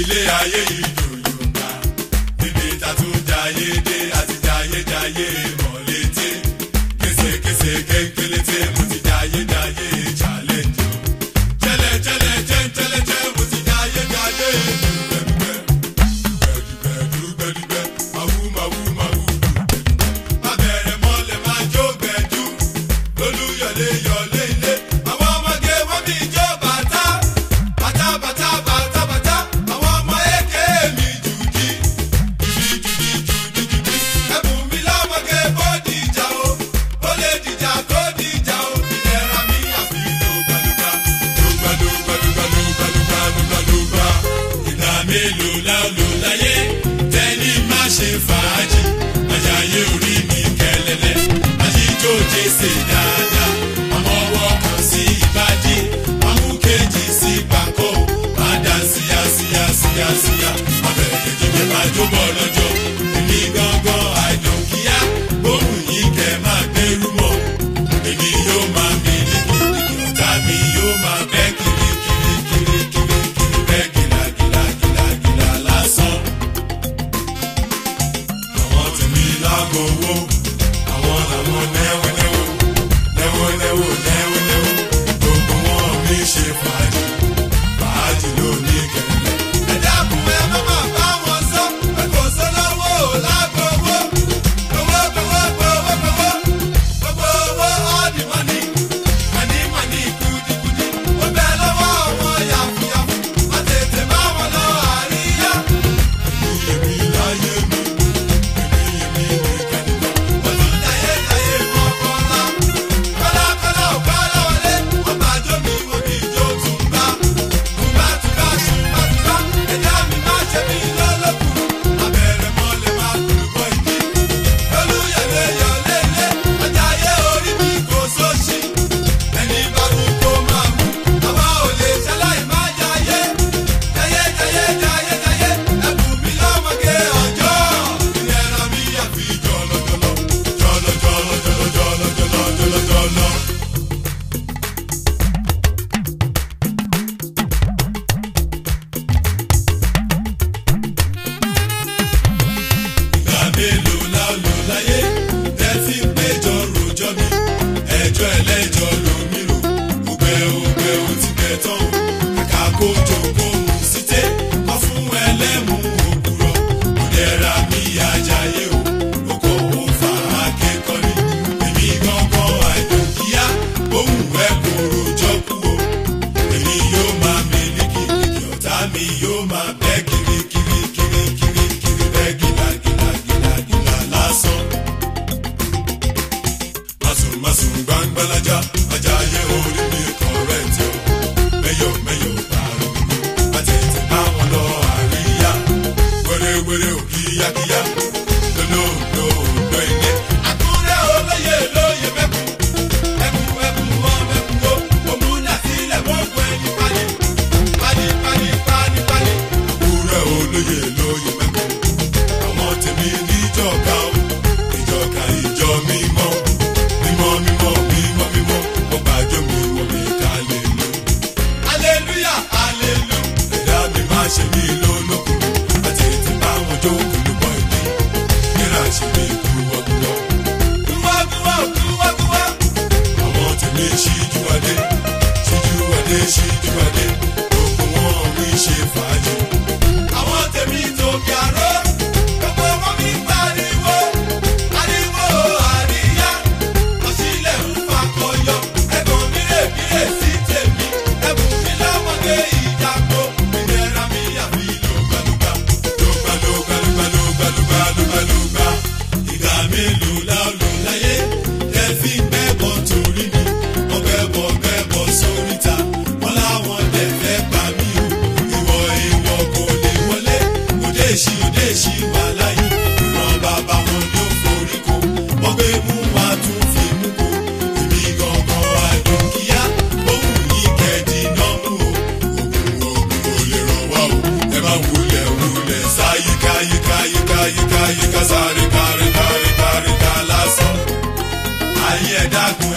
ilé ayé ìdòyògbà níbi tàtún jayé dé àti jayé jayé mọ̀lété késekése kéńkélété mo ti jayé jayé challenge o jẹlẹ jẹlẹ jẹntẹlẹ jẹ mo ti jayé jayé dùgbẹdùgbẹ gbẹdùgbẹ màwú màwú màwú dùgbẹdùgbẹ má bẹ̀rẹ̀ mọ́lẹ̀ má jó gbẹdú lólúyọ̀lé yọ̀lé ilé àwọn ọmọge wọ́n mi jó bàtà bàtà bàtà bàtà bàtà àwọn ọmọ èké mi jùdí jùdí jùdí jùdí jùdí ẹ̀bùn mi lọ́mọge bó dìjà o ó lè dìjà kó dìjà o ìlera mi àfi lùgbàlùgbà lùgbàlùgbà lùgbàlùgbà lùgbàlùgbà lùgbà ìgbà mélòó la lò láyé tẹ́ni má ṣe fàájì àjàyè orí mi kẹlẹ́lẹ́ àjíjó jẹ́sẹ̀ dáadáa àmọ́ ọwọ́ kan sí ìbàdí àmú kejì sí pàkó má dá síyá síyá síyá síyá abẹ́rẹ́ kejì mi máa jó bọ́ lọ́jọ́ èmi gángan àìdùnkíyá bóun yìí kẹ́ máa gbẹ́rú mọ́ èmi yóò máa mi ní kìrìkìrì ọ̀tá mi yóò máa bẹ́ kiri kiri kiri kiri kiri bẹ́ gìlà gìlà gìlà gìlà lásán àwọn tèmi lágbo owó àwọn làwọn nẹ́wọ̀nẹ́wò nẹ́wọ̀nẹ́wò nẹ́wọ̀nẹ́wò gbogbo wọn mi ṣe fàájì fàájì ló ní kẹ̀kẹ́. ẹ dákun ẹ má má bá wọn sọ pé kò sólówó lágbo owó gbowó gbowó gbowó gbowó gbogbo owó all the money money money kùdìkùdì ó bẹ lọ́wọ́ àwọn yàfùyàfù má tètè bá wọn lọ àríyá. èmi èmi láyé mi èmi èmi nìkan nìkan wọ́n tún jayé jayé mọ́ kọ́lá kọ́lá kọ́lá ò kọ́lá wọlé wọ́n bá jó mi wọ́n bí jó tún bá tùbá tùbá tùbá tùbá ẹ̀dá mi má ṣe mí lọ́lọ́kùn abẹ́rẹ́ mọ́lẹ̀ má dùn bọ́ ìdí lólúyẹ̀lé yọ̀lé ilé ọjà ayé orí mi kò sóṣì ẹni bá wù kó máa mú àwa ò lè ṣaláì má jayé jayé jayé jayé jayé ẹ̀bùn mi lọ́mọge ọjọ́ ìlera mi àfi jọlọjọlọ jọlọjọlọ jọlọjọlọ jọlọjọlọ. ìgbà mélòó la lò láyé tẹ́tí péjọ rojọ́ mi ẹjọ́ ẹlẹ́jọ́ lomi rò ògbẹ́ ògbẹ́ ò ti gbẹ tán o kàkà kó jókòó mu síté wọ́n fún ẹlẹ́mu òkúrọ̀ òdẹ́ra mi ajáyé o oko ò fà á kékọ́ni èmi gángan àìdùnkíá ohun ẹ̀ kò rojọ́ kú o èmi yóò máa mílíkì kìkì ọ̀tá mi yóò máa bẹ́ kiri kiri kiri kiri kiri bẹ́ gìlà gìlà gìlà gìlà lásán. Masun masun gbangbalaja ajá ayé orí mi kọ̀rẹ́tì o. Mẹ́yọ̀ mẹ́yọ̀ pààrọ̀ gbogbo àtẹ̀tẹ̀ bá wọn lọ àríyá. Wẹ́rẹ́wẹ́rẹ́ ò kíyákíyá lólóòdó òdò ilé. Àkúrẹ́ olóyè lóye mẹ́kùn ẹkùn ẹkùn wọn mẹ́kùn o. Òmùnà sílẹ̀ mọ́kùn ẹni pálí. Pálí pálí pálí pálí. Àkúrẹ́ olóyè lóye mẹ́kùn. Àwọn tèmi níjọ̀ká o. Ìjọ̀ká ìjọ mímọ́. Mímọ́ mímọ́ mímọ́ mímọ́. Wọ́n gbàjọ́ mi wọ́n mi ká lè lò. Hallelujah, hallelujah. Ẹ̀dá mi máa ṣe mí lólókun. Àti ètè bá wọn jó kùlùbọ̀ ìdí. Kíra ṣe mí kúwọ́kúwọ́. Kúwọ́kúwọ́ kúwọ́kúwọ́. Àwọn tèmi ṣíjú adé. Ṣíjú adé ṣíjú adé. Gbogbo wọn mi ṣe fàájì. Àwọn tèmi tó bí aró. Gbogbo wọn mi pariwo. Ariwo àríyá. Ọ̀sílẹ̀ ń fakọyọ. Ẹ̀gbọ́n mi rè mí rè sí tèmi. Ẹ̀bùn mi lọ́mọdé ìjàpọ̀. Ìlera mi àfi lùgbàlùgbà. Lùgbà lùgbà lùgbà lùgbà lùgbà lùgbà lùgbà. Ìgbà mélòó la lò láyé? Ẹ fi gbẹ́bọ̀ torí mi. Wọ́n gbẹ́bọ̀ gbẹ́bọ̀ sóríta. Wọ́n láwọn dẹ̀ fẹ́ pa mí o. Ìwọ ìwọ kò lè wọlé. Òde èṣì òde èṣì wà láyé. Ìran bàbá wọn ni ó forí ko. Wọ́n gbé mú wa tún fi mú ko. Èmi gangan àdùnkíyá. Ohun yìí kẹ́ẹ̀dì náà mú o. Ògùn ògùn ò lè ràn wá o. Ẹ má wulẹ̀ wulẹ̀ sá yíká yíká yíká yíká yíká sáré kárí kárí kárí ká lásán. Ayé ẹ̀ dákun